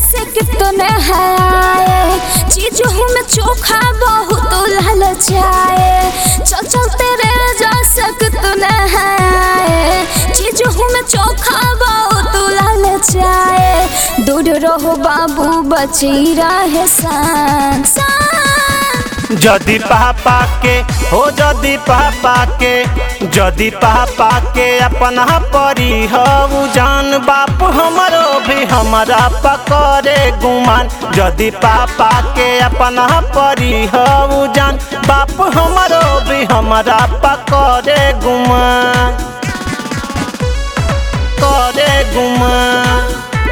से कितने है चीज में चोखा बहुत लाल जाए चल चल तेरे जैसे कितने है चीज में चोखा बहुत लाल जाए दूर रहो बाबू बची रहे सान सान जदि पापा के हो जदि पापा के जदि पापा के अपना परी हऊ जान बाप हमरो भी हमारा पकड़े गुमान जदि पापा के अपना परी हऊ जान बाप हमरो भी हमारा पकड़े गुमान करे गुमान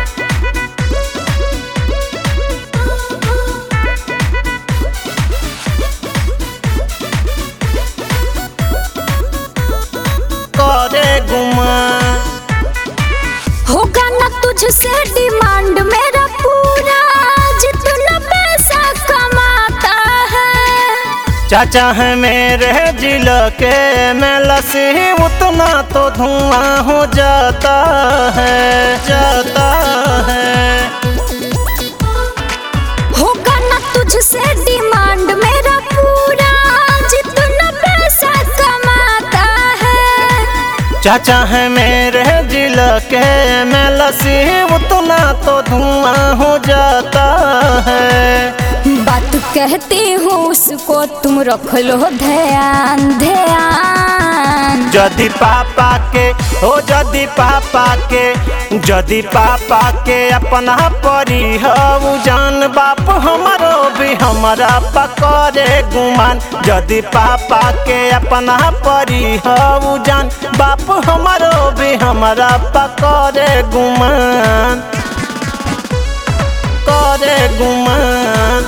करे गुमान होगा ना तुझसे डिमांड मेरा पूरा जितना पैसा कमाता है चाचा है मेरे जिल के में लसी उतना तो धुआं हो जाता है जाता है होगा ना तुझसे डिमांड मेरा पूरा जितना पैसा कमाता है चाचा है मेरे जिल के में लसी उतना तो धुआं हो जाता है बात कहती हूँ उसको तुम रख लो ध्यान ध्यान जदि पापा के हो जदि पापा के जदि पापा के अपना परी हऊ जान बाप हमारो भी हमारा पकड़े गुमान जदि पापा के अपना परी हऊ जान बाप हमारो भी हमारा पकड़े गुमान करे गुमान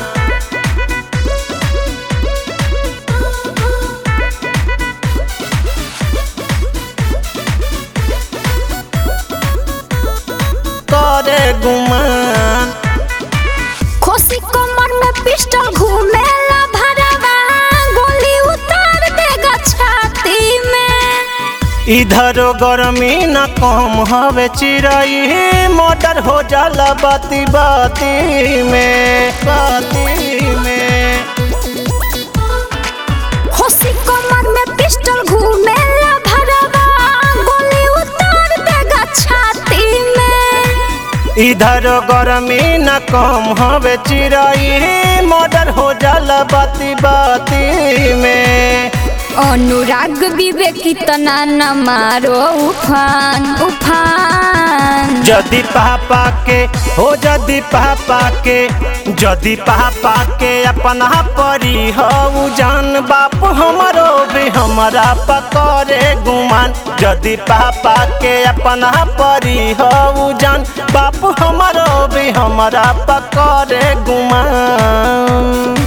करे गुमान खोसी कमर में पिस्टल घूमेला भरवा गोली उतार देगा छाती में इधर गर्मी न कम हवे चिड़ई मोटर हो जाला बाती बाती में बाती में खोसी कमर में पिस्टल घूमेला भरवा गोली उतार देगा छाती में इधर गर्मी न कम हवे चिड़ई मोटर हो जाला बाती बाती में अनुराग विवेक तना न मारो उफान उफान जदि पापा के हो जदि पापा के जदि पापा के अपना परी हऊ जान बाप हमारो भी हमारा पकड़े गुमान जदि पापा के अपना परी हऊ जान बाप हमारो भी हमारा पकड़े गुमान